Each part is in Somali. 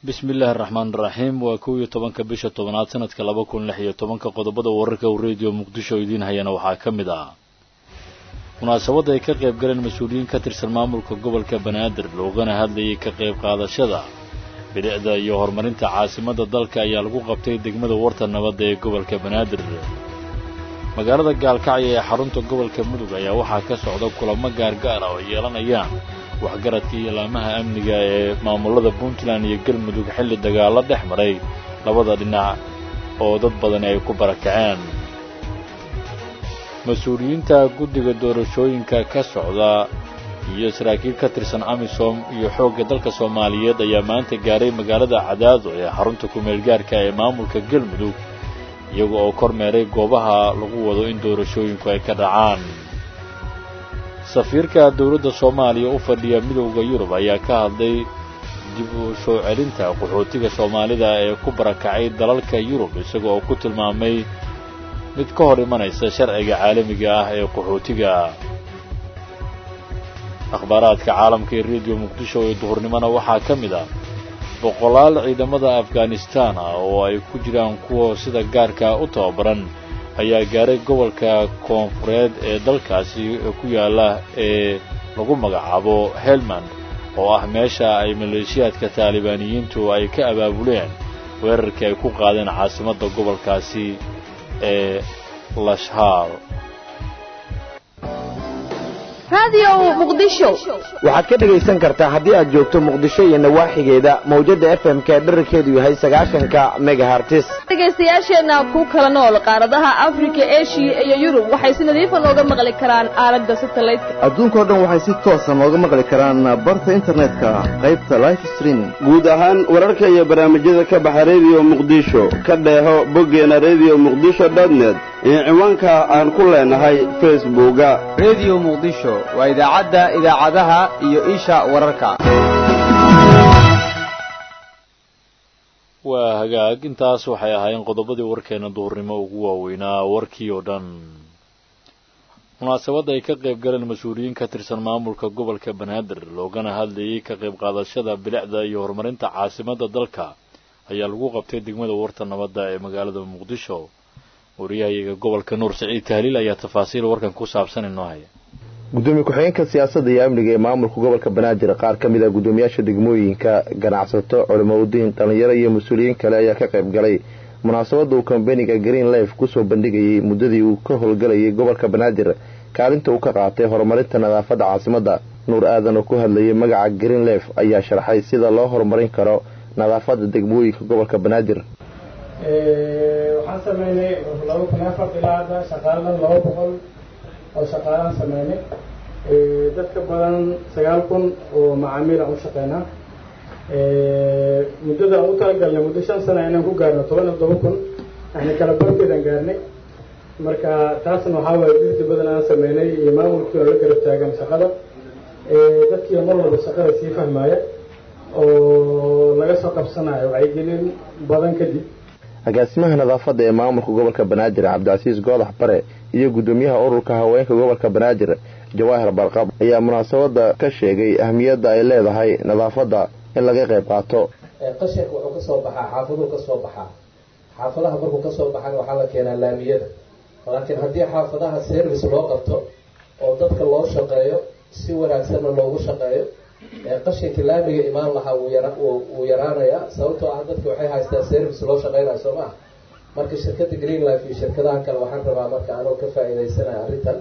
bismi illaahi araxmaan iraxiim waa kow iyo tobanka bisha tobanaad sanadka laba kun lix iyo tobanka qodobada wararka uu rediyo muqdisho idiin hayana waxaa ka mid ah munaasabadda ay ka qayb galeen mas-uuliyiin ka tirsan maamulka gobolka banaadir loogana hadlayay ka qayb qaadashada bilicda iyo horumarinta caasimadda dalka ayaa lagu qabtay degmada warta nabadda ee gobolka banaadir magaalada gaalkacyo ee xarunta gobolka mudug ayaa waxaa ka socda kulamo gaargaar ah oo yeelanayaan waxgaradka iyo laamaha amniga ee maamulada puntland iyo galmudug xilli dagaallo dhex maray labada dhinac oo dad badani ay ku barakaceen mas-uuliyiinta guddiga doorashooyinka ka socda iyo saraakiil ka tirsan amisom iyo xoogga dalka soomaaliyeed ayaa maanta gaaray magaalada cadaado ee xarunta ku-meelgaarka ee maamulka galmudug iyaga oo kormeeray goobaha lagu wado in doorashooyinku ay ka dhacaan safiirka dowladda soomaaliya u fadhiya midowda yurub ayaa ka hadlay dib u soo celinta qaxootiga soomaalida ee ku barakacay dalalka yurub isaga oo ku tilmaamay mid ka hor imanaysa sharciga caalamiga ah ee qaxootiga akhbaaraadka caalamka ee rediyo muqdisho ee duhurnimona waxaa ka mid ah boqolaal ciidamada afghanistaan ah oo ay ku jiraan kuwa sida gaarka u tababaran ayaa gaaray gobolka koonfureed ee dalkaasi ku yaalla ee lagu magacaabo helmand oo ah meesha ay maleeshiyaadka taalibaaniyiintu ay ka abaabuleen weerarkii ay ku qaadeen caasimadda gobolkaasi ee lashhaar waxaad ka dhegaysan kartaa haddii aad joogto muqdisho iyo nawaaxigeeda mawjadda f m k dherarkeedu yahay sagaashanka megahartis dhegaystayaasheenna ku kala nool qaaradaha afrika eshiya iyo yurub waxay si nadiifa nooga maqli karaan aalada satelliteka adduunkao dhan waxay si toosa nooga maqli karaan barta internetka qaybta life streaming guud ahaan wararka iyo barnaamijyada ka baxa rediyo muqdisho ka dheeho boggeena rediyo muqdisho dotnet iyo ciwaanka aan ku leenahay facebooka rediyo muqdisho waa idaacadda idaacadaha iyo isha wararka waa hagaag intaas waxay ahaayeen qodobadii warkeena duhurnimo ugu waaweynaa warkii oo dhan munaasabadda ay ka qayb galeen mas-uuliyiin ka tirsan maamulka gobolka banaadir loogana hadlayay ka qayb qaadashada bilicda iyo horumarinta caasimadda dalka ayaa lagu qabtay degmada warta nabadda ee magaalada muqdisho wariyahayaga gobolka nuur siciid tahliil ayaa tafaasiil warkan ku saabsan inoo haya gudoomiye ku-xigeenka siyaasadda iyo amniga ee maamulka gobolka banaadir qaar ka mid ah guddoomiyaasha degmooyinka ganacsato culimaudiin dhallinyaro iyo mas-uuliyiin kale ayaa ka qayb galay munaasabadda uu kambeniga green life kusoo bandhigayay muddadii uu ka howlgalayay gobolka banaadir kaalinta uu ka qaatay horumarinta nadaafadda caasimadda nuur aadan oo ku hadlayay magaca green life ayaa sharxay sida loo horumarin karo nadaafadda degmooyinka gobolka banaadir waxaan sameynay laba kun afar ilaa hadda shaqaaladan laba boqol oo shaqaalaan sameynay dadka badan sagaal kun oo macaamiil aan u shaqeynaa muddada aan u talagalnay muddo shan sana inaan ku gaarno toban iyo toban kun yani kala barkeedaan gaarnay marka taasna waxaa waaye dirdi badan aan sameynay iyo maamulkii oo la garab taagan shaqada dadkii mar walba shaqada sii fahmaya oo laga soo qabsanayo wacyigelin badan kadib agaasimaha nadaafadda ee maamulka gobolka banaadir cabdicasiis goodax bare iyo guddoomiyaha ururka haweenka gobolka banaadir jawaahir barqab ayaa munaasabadda ka sheegay ahmiyadda ay leedahay nadaafadda in laga qayb qaato qashinka wuxuu kasoo baxaa xaafaduu kasoo baxaa xaafadaha markuu kasoo baxana waxaa la keenaa laamiyada laakiin haddii xaafadaha service loo qabto oo dadka loo shaqeeyo si wanaagsanna loogu shaqeeyo qashinka laamiga imaan lahaa wuu yaraanayaa sababtoo ah dadka waxay haystaan service loo shaqeynaya soo maha marka shirkadda green life iyo shirkadaha kale waxaan rabaa marka anoo ka faa-iideysanaya arrintan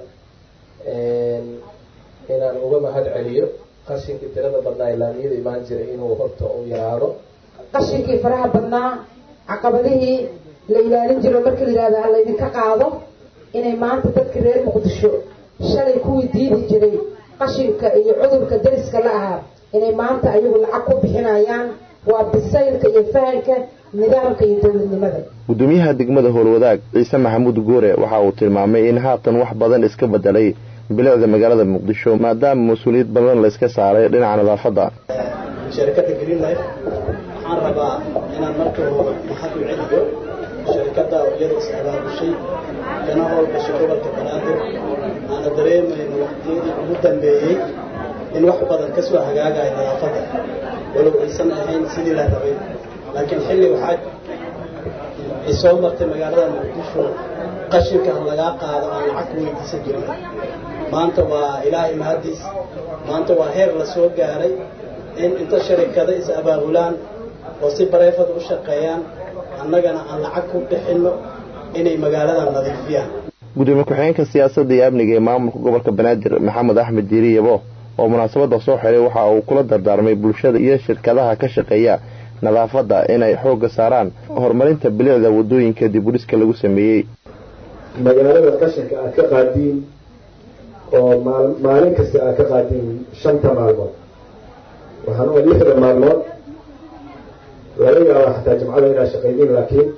inaan uga mahad celiyo qashinkii tirada badnaa ee laamiyada imaan jiray inuu horta uu yaraado qashinkii faraha badnaa caqabadihii la ilaalin jiro marka la yihahdo ha laydinka qaado inay maanta dadka reer muqdisho shalay kuwii diidi jiray qashinka iyo cudurka dariska la ahaa inay maanta ayagu lacag ku bixinayaan waa bisaylka iyo fahanka nidaamka iyo dowladnimada guddoomiyaha degmada howlwadaag ciise maxamuud guure waxa uu tilmaamay in haatan wax badan iska bedelay bilicda magaalada muqdisho maadaama mas-uuliyad badan layska saaray dhinaca nadaafadda shirkadda green life waxaan rabaa inaan marka hore mahad u celiyo shirkadda iyada is-abaabushay kana howlgashay gobolka banaadir aana dareemayno waqtiyadii ugu dambeeyey in wax badan ka soo hagaagaya nadaafadda walow aysan ahayn sidii la rabay laakiin xilli waxaa ay soo martay magaalada muqdisho qashinka lagaa qaado aan lacag ku weydiisan jirin maanta waa ilaahay mahadiis maanta waa heer la soo gaaray in inta sharikada is abaabulaan oo si bareefad u shaqeeyaan annagana aan lacag ku bixinno inay magaalada nadiifiyaan gudoomiye ku-xigeenka siyaasadda iyo amniga ee maamulka gobolka banaadir maxamed axmed diiri yabo oo munaasabadda soo xiray waxa uu kula dardaarmay bulshada iyo shirkadaha ka shaqeeya nadaafadda inay xoogga saaraan horumarinta bilicda waddooyinka dibudhiska lagu sameeyey magaalada qashinka aad ka qaadiin oo maalin kasta aad ka qaadiin shanta maalmood waxaan u lixda maalmood laga yaabaa xataa jimcada inaad shaqaydiin laakiin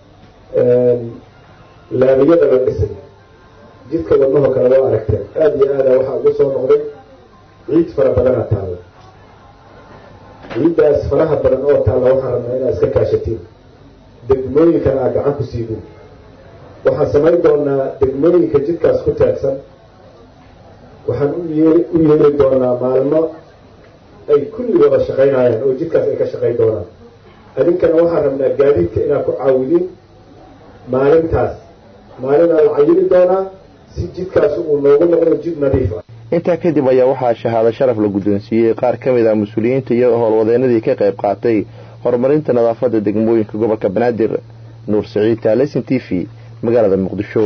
laamiyada la dhisay jidka wadnahoo kale waa aragteen aada iyo aada waxaa ugu soo noqday ciid fara badana taalla ciiddaas faraha badan oo taalla waxaan rabnaa inaad iska kaashatiin degmooyinkana aad gacan ku siidin waxaan samayn doonaa degmooyinka jidkaas ku taagsan waxaan u yee u yeeli doonaa maalmo ay kulli wada shaqaynayaan oo jidkaas ay ka shaqayn doonaan adinkana waxaan rabnaa gaadiidka inaad ku caawidin maalintaas maalinaa la cayili doonaa si jidkaas uu noogu noqdo jid nadiif ah intaa kadib ayaa waxaa shahaado sharaf la guddoonsiiyey qaar ka mid ah mas-uuliyiinta iyo howlwadeenadii ka qayb qaatay horumarinta nadaafadda degmooyinka gobolka banaadir nuur siciid taalesin t v magaalada muqdisho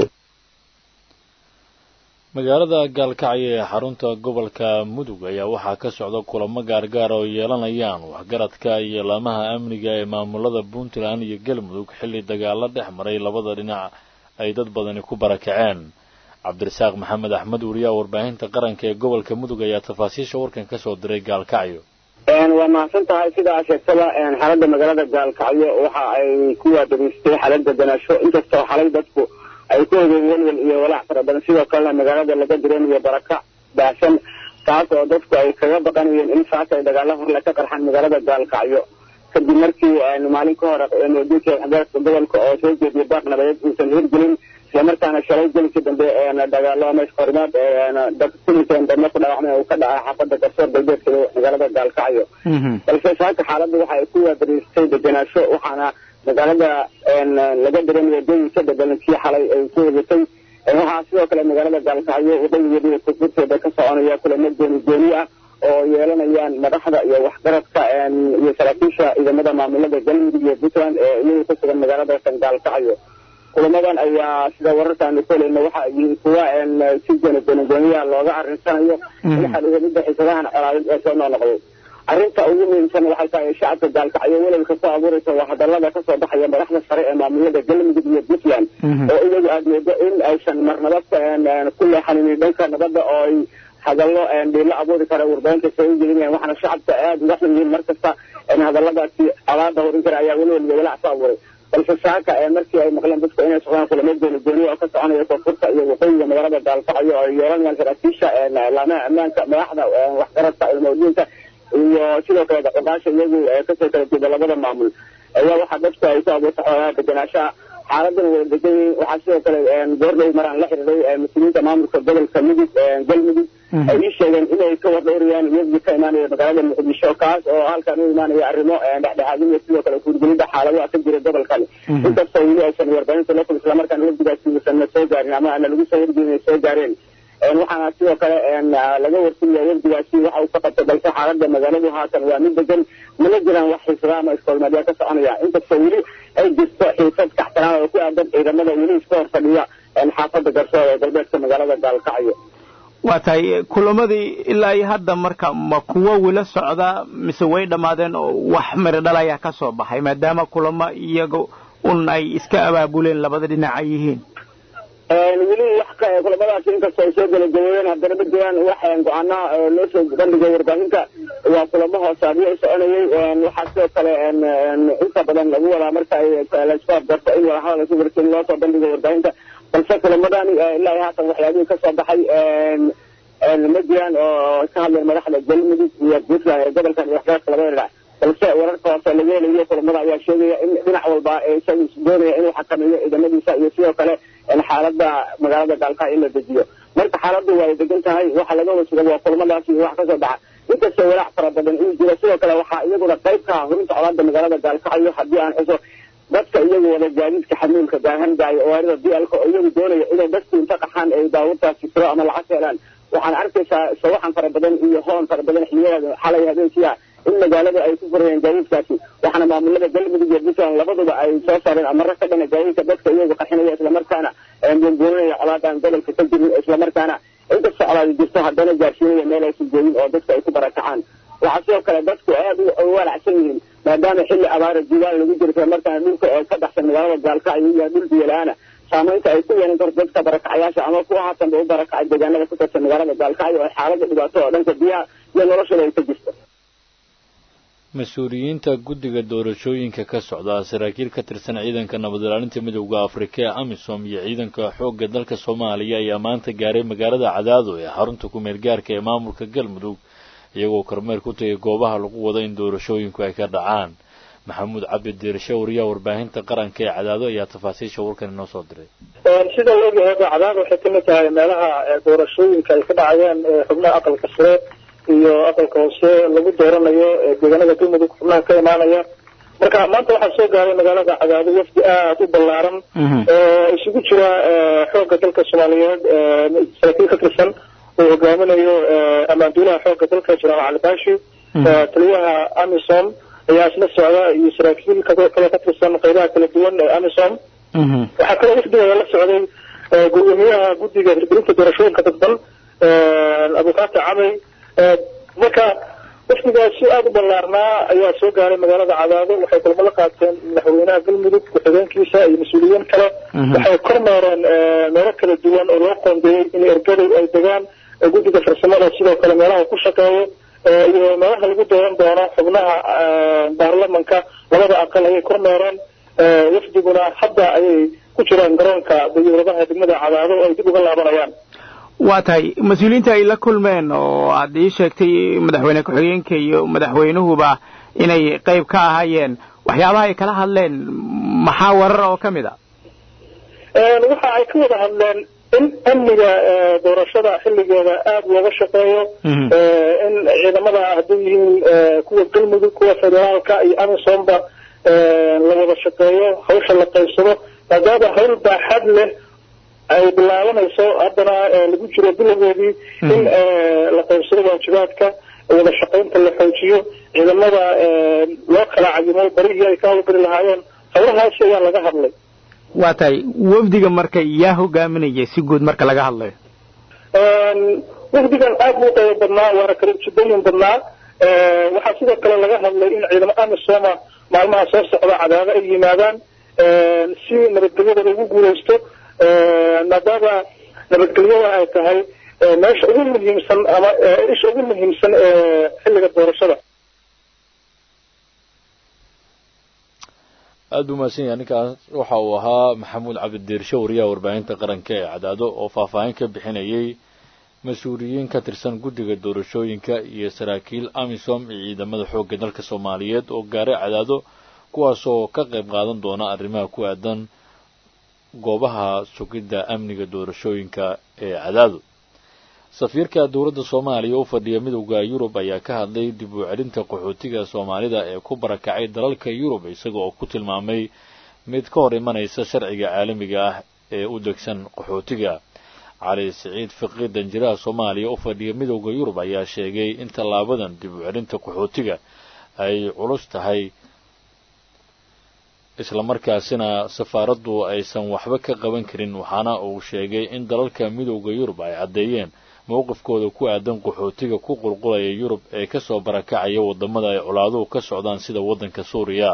magaalada gaalkacyo ee xarunta gobolka mudug ayaa waxaa ka socda kulamo gaargaar oo yeelanayaan waxgaradka iyo laamaha amniga ee maamulada puntland iyo galmudug xilli dagaalo dhex maray labada dhinac ay dad badani ku barakaceen cabdirasaaq maxamed axmed wariyaha warbaahinta qaranka ee gobolka mudug ayaa tafaasiisha warkan ka soo diray gaalkacyo waa mahadsan tahay sidaa sheegtaba xaaladda magaalada gaalkacyo waxa ay ku waadageystay xaalada ganaasho inkastoo xalay dadku ay ku hogeen welwel iyo walaac fara badan sidoo kalena magaalada laga dareemayo baraka baahsan taas oo dadku ay kaga baqanayeen in saaka ay dagaalo horle ka qarxaan magaalada gaalkacyo kadib markii maalin ka hore madiinka waxgaradka gobolka oo soo jeediyay baaq nabadeed uusan hirgelin islamarkaana shalay gelikii dambe dagaalo ama iskahorimaad dad kulinkan dambe ku dhaawacmay uu ka dhacay xaafada garsoor galbeedka magaalada gaalkacyo balse saaka xaaladda waxa ay ku waadariistay deganaasho waxaana magaalada laga dareemaya dooyin ka bedelan kii xalay ay ku hegatay waxaa sidoo kale magaalada gaalkacyo waddageeda koonfurteeda ka soconaya kulamo gooni gooni ah oo yeelanayaan madaxda iyo waxgaradka iyo saraakiisha ciidamada maamulada galmudug iyo puntland ee iyagu ku sugan magaalada gaalkacyo kulamadan ayaa sida wararkaanu ku helayna waxa ay yihiin kuwa si gooni gooni gooniya looga arrinsanayo in xadhiidamida xiisadahan colaadeed ee soo noqnoqday arrinta ugu muhiimsan waxay tahay shacabka gaalkacyo welwelka soo abuuraysa waa hadalada kasoo baxaya madaxda sare ee maamulada galmudug iyo puntland oo iyagu aada moodo in aysan marnaba ku leexanin dhanka nabadda oo ay hadallo dhiilo abuuri kara warbaahinta soo gelinayaan waxaana shacabka aada uga xun yihiin markasta hadalladaasi alaada horin kara ayaa welwel iyo walaac soo abuuray balse saaka markii ay maqleen dadku inay socdaan kulamo gooni gooni oo ka soconaya koonfurta iyo waqooyiga magaalada gaalkacyo oo ay yeelanayaan saraakiisha laamaha ammaanka madaxda waxgaradka ilmawdiinka iyo sidoo kale daqoqaasha iyagu kasoo kala jeeda labada maamul ayaa waxaa dadku ay ku abuurta xoolaha deganaanshaha xaaladan wada degan yihiin waxaa sidoo kale goordhow maraan la xiriiray mas-uuliyiinta maamulka gobolka mudug galmudug ay ii sheegeen inay ka wardhowrayaan iyagii ka imaanaya magaalada muqdisho kaas oo halkan u imaanaya arrimo dhexdhexaadin iyo sidoo kale kuurgelida xaaladaha ka jira gobolkan inkastoo weli aysan warbaahinta local islamarkaana wafdigaasi uusan soo gaarin ama ana lagu soo wargelin ay soo gaareen waxaana sidoo kale laga warsinaya wafdigaasi waxa uu ka qabtay balse xaalada magaaladu haatan waa mid degan mana jiraan wax xiisada ama iskoolmaadyaa ka soconaya inkastoo weli ay jirto xiisad kaxtanaan oo ku aadan ciidamada weli iska hor fadhiya xaafada garsoor ee galbeedka magaalada gaalkacyo waa tahay kulamadii ilaa iyo hadda marka ma kuwo wila socda mise way dhammaadeen oo wax miro dhal ayaa ka soo baxay maadaama kulamo iyaga un ay iska abaabuleen labada dhinac ay yihiin weli wax kulamadaasi inkastoo ay soo gabagaboobeen haddana ma jiraan wax go-aanaha loo soo bandhigay warbaahinta waa kulamo hoosaadyo soconayay waxaa sidoo kale inta badan lagu wadaa marka ay laisku afgarto in wadahadal lasu garsin loo soo bandhigay warbaahinta balse kulamadani ilaa iyo haatan waxyaabihii kasoo baxay ma jiraan oo ka hadleen madaxda galmudug iyo puntland ee gobolkan iyo waxgaradka labada dhinac balse wararka hoose laga helayo kulamada ayaa sheegaya in dhinac walba isagu doonaya inuu xakameeyo ciidamadiisa iyo sidoo kale xaalada magaalada gaalkacyo in la dejiyo marka xaaladu waa degan tahay waxa laga wasuga waa kulamadaasi wax kasoo baxa inkastoo walaac fara badan uu jiro sidoo kale waxaa iyaguna qayb ka ah hurinta colaada magaalada gaalkacyo haddii aan xuso dadka iyagu wada gaadiidka xamuulka gaahandaayo owaarida dlka oo iyagu doonaya inay dadku inta qaxaan ay baabuurtaasi siro ama lacag helaan waxaan arkaysaa sawaxan fara badan iyo hoon fara badan xiliyada xalay habeenkiia in magaalada ay ku furayeen gaadiidkaasi waxaana maamulada galmudug iyo puntland labaduba ay soo saareen amaro ka dhana gaadiidka dadka iyagu qaxinaya islamarkaana buunbuuninaya colaadan gobolka ka jirin islamarkaana inkastoo colaadi jirto haddana gaarsiinaya meel aysan joogin oo dadka ay ku barakacaan waxaa sidoo kale dadku aad u walacsan yihiin maadaama xilli abaara jiilaan lagu jiro islamarkaana dhulka oo ka baxsan magaalada gaalkacyo iyo dhul biyo-la-aana saamaynta ay ku yeelan karto dadka barakacayaasha ama kuwa haatanba u barakacay deegaanada ku tirsan magaalada gaalkacyo oo xaalada dhibaato oo dhanka biyaha iyo noloshooda ay ka jirto mas-uuliyiinta guddiga doorashooyinka ka socda saraakiil ka tirsan ciidanka nabad ilaalinta midowda afrika ee amisom iyo ciidanka xoogga dalka soomaaliya ayaa maanta gaaray magaalada cadaado ee xarunta ku-meel gaarka ee maamulka galmudug iyagoo kormeer ku tagay goobaha lagu wado in doorashooyinku ay ka dhacaan maxamuud cabdi diirshe wariyaha warbaahinta qaranka ee cadaado ayaa tafaasiisha warkan inoo soo diray sida la ogyahay cadaado waxay kamid tahay meelaha doorashooyinka ay ka dhacayeen xubnaha aqalka sare iyo aqalka hoose lagu dooranayo deegaanada galmudug xubnaha ka imaanaya marka maanta waxaa soo gaaray magaalada cadaado wafdi aada u ballaaran oo isugu jira xoogga dalka soomaaliyeed saraakiil ka tirsan uu hogaaminayo ammaanduulaha xoogga dalka jenaraal cali baashi taliyaha amisom ayaa isla socda iyo saraakiil kale ka tirsan qaybaha kala duwan ee amisom waxaa kaloo wafdiga la socday gudoomiyaha guddiga hirgelinta doorashooyinka dadban abukaata camey marka wafdigaasi aada u ballaarnaa ayaa soo gaaray magaalada cadaado waxay kulamo la qaateen madaxweynaha galmudug ku-xigeenkiisa iyo mas-uuliyiin kale waxay kormeereen meelo kala duwan oo loo qoondeeyey in ergadu ay degaan guddiga farsamada sidoo kale meelaha ku shaqeeyo iyo meelaha lagu dooran doono xubnaha baarlamanka labada aqal ayay kormeereen wafdiguna hadda ayay ku jiraan garoonka dayuuradaha degmada cadaado oo ay dib uga laabanayaan waa tahay mas-uuliyiinta ay la kulmeen oo aad ii sheegtay madaxweyne ku-xigeenka iyo madaxweynuhuba inay qayb ka ahaayeen waxyaabaha ay kala hadleen maxaa warar oo ka mid a waxa ay ka wada hadleen in amniga doorashada xilligeeda aada looga shaqeeyo in ciidamada hadday yihiin kuwa galmudug kuwa federaalka iyo amisomba la wada shaqeeyo hawsha la qaybsado maadaama hawl baaxad leh ay bilaabanayso haddana lagu jiro bilowgeedii in la qaybsado waajibaadka wada shaqaynta la xoojiyo ciidamada loo kala cayimo barihii ay ka hawlgari lahaayeen hawlahaasi ayaa laga hadlay waa tahay wafdiga marka yaa hogaaminaya si guud marka laga hadlayo wafdigan aad buu qaybo badnaa waana kala jidooyin badnaa waxaa sidoo kale laga hadlay in ciidamo amisoma maalmaha soo socda cadaado ay yimaadaan si nabadgelyada lagu guulaysto maadaama nabadgelyada ay tahay meesha ugu muhiimsan ama isha ugu muhiimsan ee xilliga doorashada aada u mahadsan yahay ninkaas waxa uu ahaa maxamuud cabdidiirshe wariyaha warbaahinta qaranka ee cadaado oo faahfaahin ka bixinayay mas-uuliyiin ka tirsan guddiga doorashooyinka iyo saraakiil amisom iyo ciidamada xoogga dalka soomaaliyeed oo gaaray cadaado kuwaasoo ka qayb qaadan doona arrimaha ku aadan goobaha sugidda amniga doorashooyinka ee cadaado safiirka dowladda soomaaliya u fadhiya midowda yurub ayaa ka hadlay dib u celinta qaxootiga soomaalida ee ku barakacay dalalka yurub isaga oo ku tilmaamay mid ka hor imanaysa sharciga caalamiga ah ee u degsan qaxootiga cali siciid fiqi danjiraha soomaaliya u fadhiya midowda yurub ayaa sheegay in tallaabadan dib u celinta qaxootiga ay culus tahay islamarkaasina safaaraddu aysan waxba ka qaban karin waxaana uu sheegay in dalalka midowda yurub ay caddeeyeen mowqifkooda ku aadan qaxootiga ku qulqulaya yurub ee kasoo barakacaya wadamada ay colaaduhu ka socdaan sida waddanka suuriya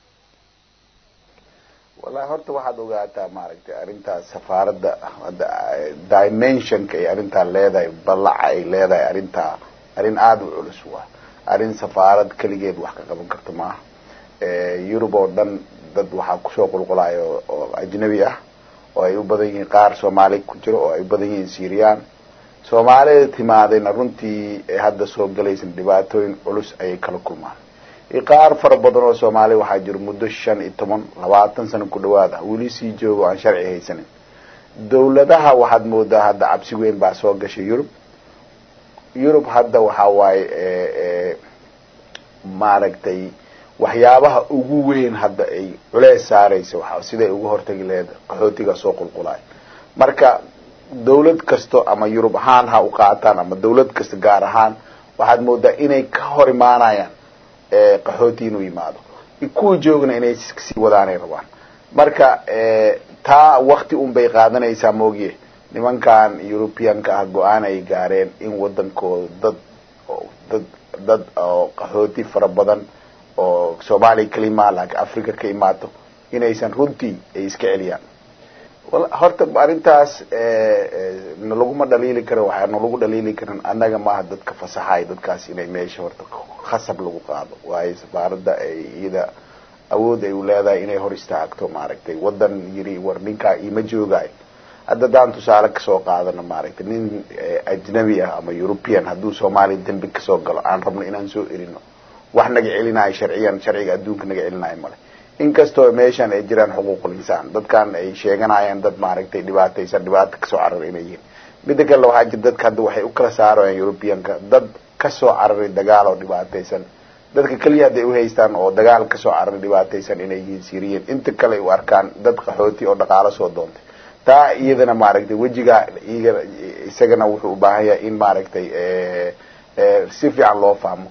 wallahi horta waxaad ogaataa maaragtay arrintaas safaaradda dimensionka ay arrintaa leedahay ballaca ay leedahay arrintaa arrin aada u culus waa arrin safaarad keligeed wax ka qaban karto maaha yurub oo dhan dad waxaa kusoo qulqulayo oo ajnabi ah oo ay u badan yihiin qaar soomaali ku jiro oo ay u badan yihiin syrian soomaalida timaadayna runtii hadda soo galaysan dhibaatooyin culus ayay kala kulmaan qaar fara badan oo soomaali waxaa jiro muddo shan iyo toban labaatan sano ku dhawaad ah weli sii joogo aan sharci haysanin dawladaha waxaad moodaa hadda cabsi weyn baa soo gashay yurub yurub hadda waxa waaye maaragtay waxyaabaha ugu weyn hadda ay culeys saaraysa waxa siday uga hortagi lahayd qaxootiga soo qulqulaay marka dawlad kasto ama yurub ahaan ha u qaataan ama dawlad kasta gaar ahaan waxaad moodaa inay ka hor imaanayaan qaxooti inuu yimaado kuwii joogna inay sii wadaanay rabaan marka taa wakti un bay qaadanaysaa moogiye nimankan europeanka ah go-aan ay gaareen in wadankooda dad dad dad oo qaxooti fara badan oo soomaaliya kalima laakiin africa ka imaato inaysan runtii ay iska celiyaan horta arrintaas nalaguma dhaliili karo waxaa nalagu dhaliili karin annaga maaha dadka fasaxay dadkaas inay meesha horta khasab lagu qaado waayo safaaradda ay iyada awood ay u leedahay inay hor istaagto maaragtay wadan yiri war ninkaa iima joogaayo hadda daan tusaale kasoo qaadano maaragtay nin ajnabi ah ama european hadduu soomaaliya dembi kasoo galo aan rabno inaan soo erino wax naga celinayo sharciyan sharciga adduunka naga celinayo male inkastoo meeshan ay jiraan xuquuqul insaan dadkan ay sheeganayaan dad maaragtay dhibaataysan dhibaato kasoo cararay inay yihiin midda kale waxaa jira dadka hadda waxay u kala saarayaan europeanka dad kasoo cararay dagaal oo dhibaataysan dadka keliya hadday uhaystaan oo dagaal kasoo cararay dhibaataysan inay yihiin syrian inta kale u arkaan dad qaxooti oo dhaqaalo soo doontay taa iyadana maaragtay wejiga iyaga isagana wuxuu u baahan yahay in maaragtay si fiican loo fahmo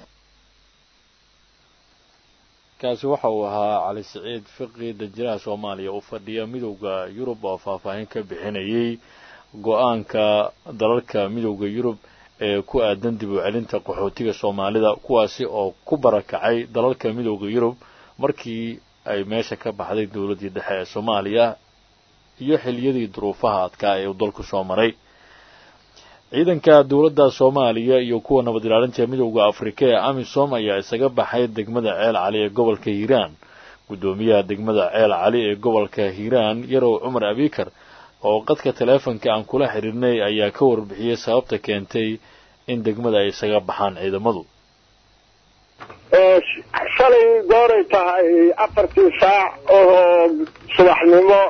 kaasi waxa uu ahaa cali siciid fiqi danjiraha soomaaliya u fadhiya midowda yurub oo faahfaahin ka bixinayay go-aanka dalalka midowda yurub ee ku aadan dib u celinta qaxootiga soomaalida kuwaasi oo ku barakacay dalalka midowda yurub markii ay meesha ka baxday dowladdii dhexe ee soomaaliya iyo xiliyadii duruufaha adkaa ee uu dalku soo maray ciidanka dowladda soomaaliya iyo kuwa nabad ilaalinta midowda afrika ee amisom ayaa isaga baxay degmada ceel cali ee gobolka hiiraan guddoomiyaha degmada ceel cali ee gobolka hiiraan yarow cumar abikar oo qadka taleefonka aan kula xidhiirnay ayaa ka warbixiyey sababta keentay in degmada ay isaga baxaan ciidamadu shalay gooray tahay afartii saac oo subaxnimo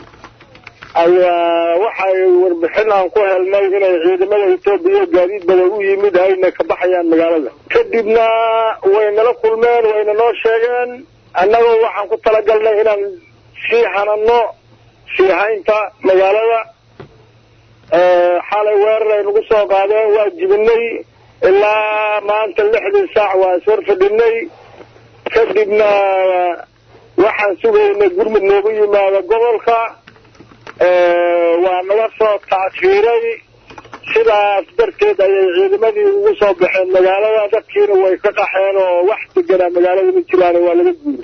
ayaa waxay warbixin aan ku helnay inay ciidamada etoobiya gaadiid badan u yimid ayna ka baxayaan magaalada kadibna way nala kulmeen wayna noo sheegeen annagoo waxaan ku talagalnay inaan sii hanano sii haynta magaalada xalay weerar ay nagu soo qaadeen waa jibinay ilaa maanta lixdii saac waa ishor fadhinay kadibna waxaan sugaynay gurmud noogu yimaada gobolka waa naga soo tackiiray sidaas darteed ayay ciidamadii ugu soo baxeen magaalada dadkiina way ka qaxeen oo wax deganaa magaalada ma jiraan waa laga guuray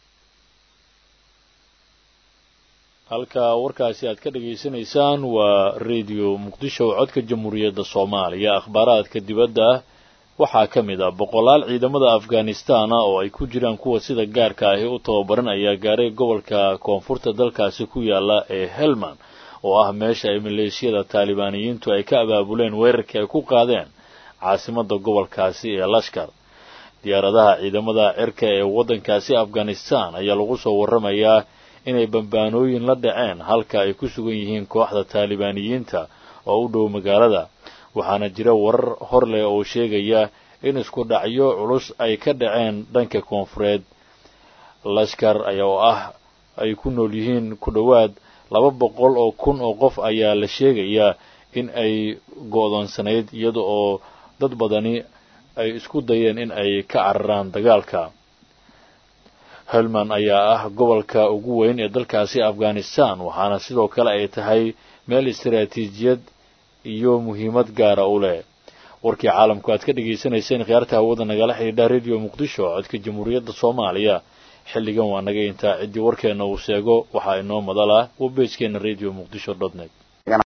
halka warkaasi aad ka dhagaysanaysaan waa radio muqdisho codka jamhuuriyadda soomaaliya akhbaaraadka dibadda waxaa ka mid ah boqolaal ciidamada afghanistan ah oo ay ku jiraan kuwa sida gaarka ahi u tababaran ayaa gaaray gobolka koonfurta dalkaasi ku yaala ee helman oo ah meesha ay maleeshiyada taalibaaniyiintu ay ka abaabuleen weerarkii ay ku qaadeen caasimadda gobolkaasi ee lashkar diyaaradaha ciidamada cirka ee waddankaasi afghanistan ayaa lagu soo warramayaa inay bambaanooyin la dhaceen halka ay ku sugan yihiin kooxda taalibaaniyiinta oo u dhow magaalada waxaana jira warar hor leh oo sheegaya in isku dhacyo culus ay ka dhaceen dhanka koonfureed lashkar ayaa oo ah ay ku nool yihiin ku dhowaad laba boqol oo kun oo qof ayaa la sheegayaa in ay go'doonsanayd iyada oo dad badani ay isku dayeen in ay ka cararaan dagaalka helman ayaa ah gobolka ugu weyn ee dalkaasi afghanistan waxaana sidoo kale ay tahay meel istaraatiijiyad iyo muhiimad gaara u leh warkii caalamku aad ka dhagaysanayseen khiyaarta hawada nagala xidhiidha radio muqdisho codka jamhuuriyadda soomaaliya xilligan waa naga intaa ciddii warkeenna uu sheego waxaa inoo madal ah waa beejkeena radio muqdisho dot net